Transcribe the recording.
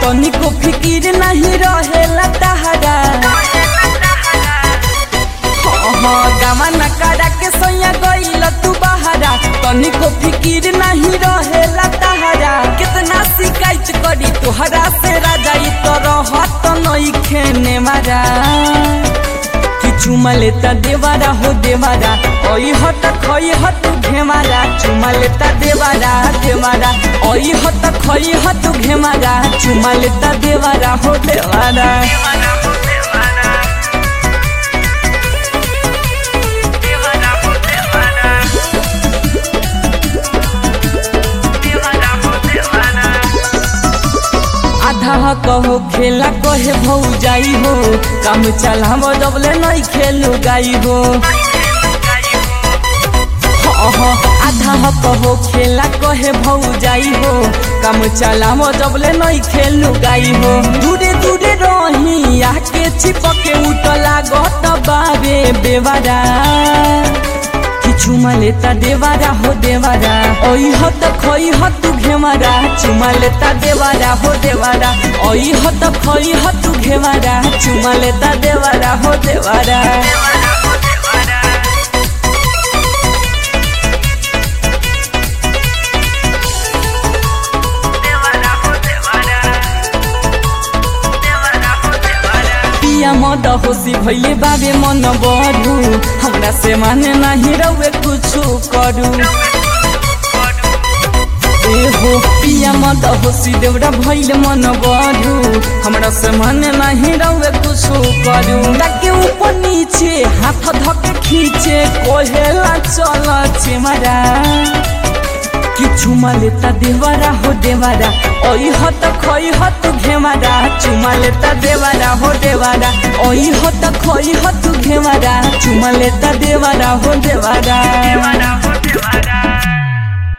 तनिको फिकिर नहीं रहेला तहरा गामा नकारा के सैया गईल तू बहारा तनिको फिकिर नहीं रहेला तहरा कितना शिकायत करी तोहरा से राजा ई तो रहत नहीं खेने मारा कि चुमा लेता देवारा हो देवारा ओई हत खई हत घेमारा चुमा लेता देवारा देवारा ओई हत खई हत घेमारा चुमा लेता देवारा हो देवारा आधा कहो खेला कहे भौ जाई हो काम चलाम जबले नहीं खेलू गाई हो अहाँ आधा कहो खेला कहे भौ जाई हो काम चलाम जबले नहीं खेलू गाई हो दूरे दूरे रही आके चिपके उठला गत बाबे बेवारा चुमा लेता देवारा हो देवारा ओई हो त खोई हो तू घेवारा चुमा लेता देवारा हो देवारा ओई हो त खोई हो तू घेवारा चुमा लेता देवारा हो देवारा पिया मद होसी भैले बाबे मन बढू हमरा से माने नाही रउए कुछु करू ए हो पिया मद होसी देवरा भैले मन बढू हमरा से माने नाही रउए कुछु करू ताके ऊपर नीचे हाथ धके खींचे कोहेला चल चेमरा कि चुमा लेता देवारा हो देवारा ओई हो त खोई हो तू घेवारा चुमा लेता देवारा हो देवारा ओई हो त खोई हो तू घेवारा चुमा लेता देवारा हो देवारा देवारा हो देवारा